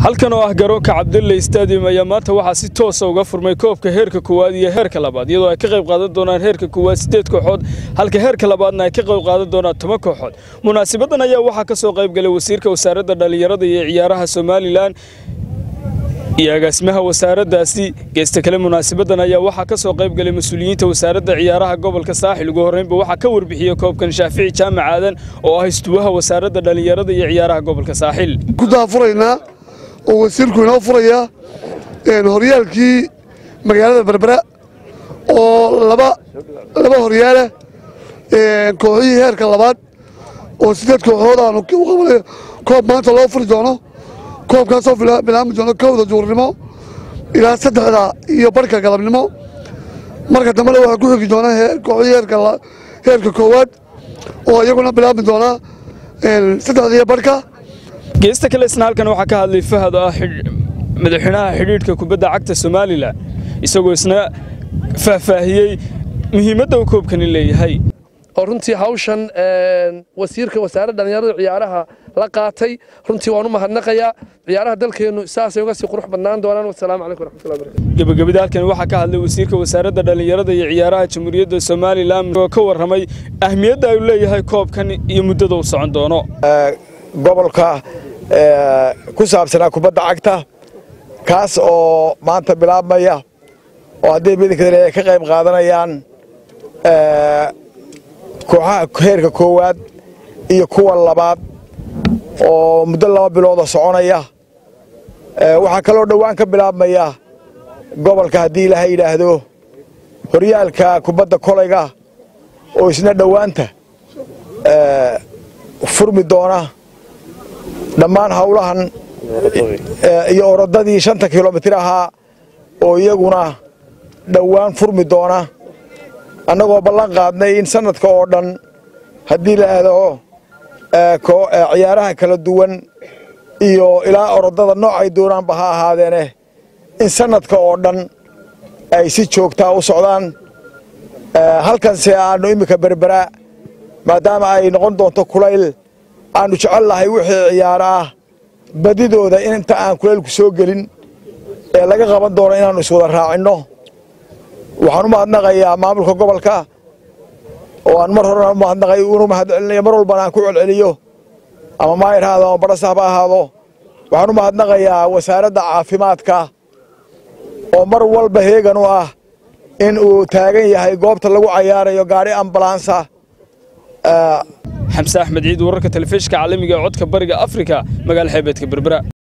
halkan oo ah garoonka cabdulle stadium ayaa maanta waxaa si toosa uga furmay koobka heerka koowaad iyo heerka labaad iyadoo ay ka qayb qaadan doonaan heerka koowaad siddeed kooxood halka heerka labaadna ay ka qayb qaadan doonaan toban kooxood munaasibadan ayaa waxaa ka soo qayb galay wasiirka wasaaradda dhallinyarada iyo ciyaaraha somalilan iyo agaasimaha wasaaraddaasi geesta kale munaasabadan ayaa waxaa ka soo qayb galay mas-uuliyiinta wasaaradda ciyaaraha gobolka saaxil ugu horreynba waxaa ka warbixiyey koobkan shaafici jaamac aadan oo ah istuwaha wasaaradda dhallinyarada iyo ciyaaraha gobolka saaxil ku daafuraynaa oo wasiirku inoo furaya horyaalkii magaalada berbera oo laba laba horyaala kooxihii heerka labaad oo siddeed kooxood aanu u qabanayo koob maanta loo furi doono koobkaasoo bilaabmi doono kowda duurnimo ilaa saddexda iyo barhka galabnimo marka dambena waxaa ku xigi doona kooxihii heerka koowaad oo iyaguna bilaabmi doona saddexda iyo barhka geesta kale isna halkan waxaa ka hadlay fahad oo ah madaxweynaha xidhiidhka kubadda cagta somalilan isagoo isna faahfaahiyey muhiimadda uu koobkani leeyahay oo runtii hawshan wasiirka wasaaradda dhallinyarada ciyaaraha la qaatay runtii waan u mahadnaqayaa ciyaaraha dalkeennu saasay uga sii qurux badnaan doonaan wasalaamu calaykum waraxmatullahi barakatu gebagabada halkan waxaa ka hadlay wasiirka wasaaradda dhallinyarada iyo ciyaaraha jamhuuriyadda somalilan oo ka warramay ahmiyadda uu leeyahay koobkan iyo muddada uu socon doono gobolka ku saabsanaa kubadda cagta kaas oo maanta bilaabmaya oo haddii midinka ay ka qayb qaadanayaan kooxaha heerka koowaad iyo kuwa labaad oo muddo laba bilooda soconaya waxaa kaloo dhowaan ka bilaabmaya gobolka haddii ilaaha yidhaahdo horyaalka kubadda kolayga oo isna dhowaanta furmi doona dhammaan hawlahan iyo orodadii shanta kilomitir ahaa oo iyaguna dhowaan furmi doona annagoo ballan qaadnay in sanadka oo dhan haddii la aado ciyaaraha kala duwan iyo ilaa orodada noocay doonaanba ha ahaadeene in sanadka oo dhan ay si joogtaa u socdaan halkanse aannu iminka berbera maadaama ay noqon doonto kulayl aannu jecel lahay wixii ciyaaro ah badidooda inta aan kulaylku soo gelin ee laga qaban doono inaannu iswada raacinno waxaan u mahadnaqayaa maamulka gobolka oo aan mar horena u mahadnaqay unu mahadcelinayo mar walbana aan ku celceliyo ama maayir ha ahaado ama barasahba ahaado waxaan u mahadnaqayaa wasaaradda caafimaadka oo mar walba heegan u ah in uu taagan yahay goobta lagu cayaarayo gaadhi ambalansa xamse axmed ciid wararka telefishinka caalamiga ee codka bariga afrika magaala xeebeedka berbera